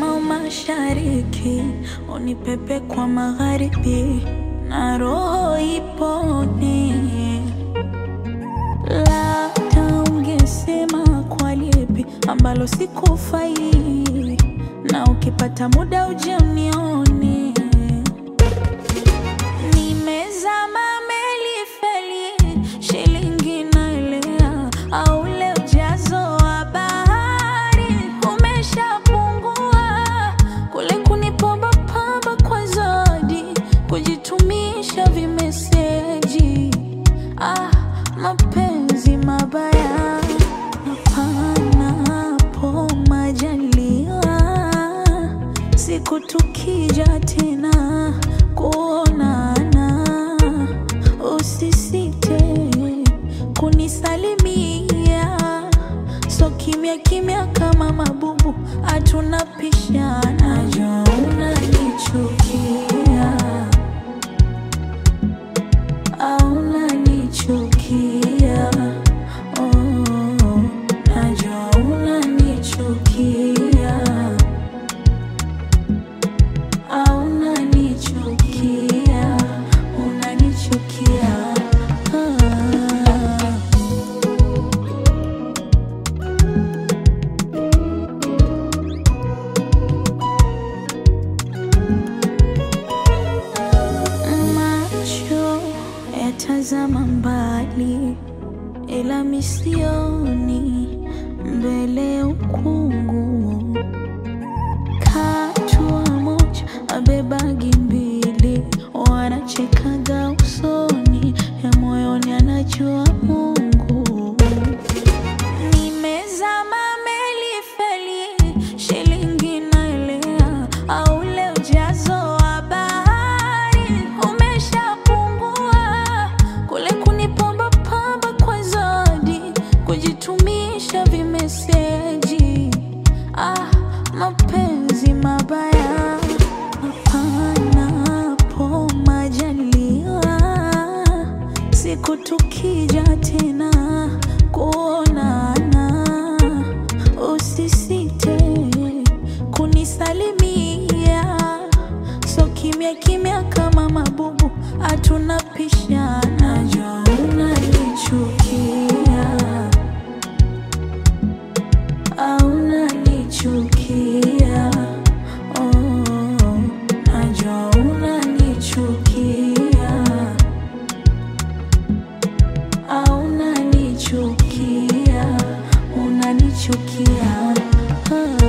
kama mashariki, unipepe kwa magharibi, na roho ipone. Labda ungesema kwa lipi ambalo sikufai, na ukipata muda uje unione. Nimezama meli feli, shilingi naelea, au ule ujazo wa bahari umeshapungua, kule kunipamba pamba kwa zodi, kujitumisha vimeseji. Ah, mapenzi mabaya hapanapo majaliwa, siku tukija tena kuonana, usisite kunisalimia, so kimya kimya kama mabubu, hatuna pishana. Najua unanichukia au unanichukia, oh, najua unanichukia au unanichukia, unanichukia ah. Macho yatazama mbali, ila misioni mbele ya ukungu. Katua moja abebagi mbili, wanachekaga usoni, ya moyoni anajua Mungu. Nimezama meli feli, shilingi naelea, au ule ujazo wa bahari umeshapungua, kule kunipamba pamba kwa zodi, kujitumisha vimeseji. Ah, mapenzi mabaya hapanapo majaliwa, siku tukija tena kuonana, usisite kunisalimia, so kimya kimya kama mabubu, hatuna pishana. Najua unanichukia au unanichukia, oh, najua unanichukia au unanichukia, unanichukia ah.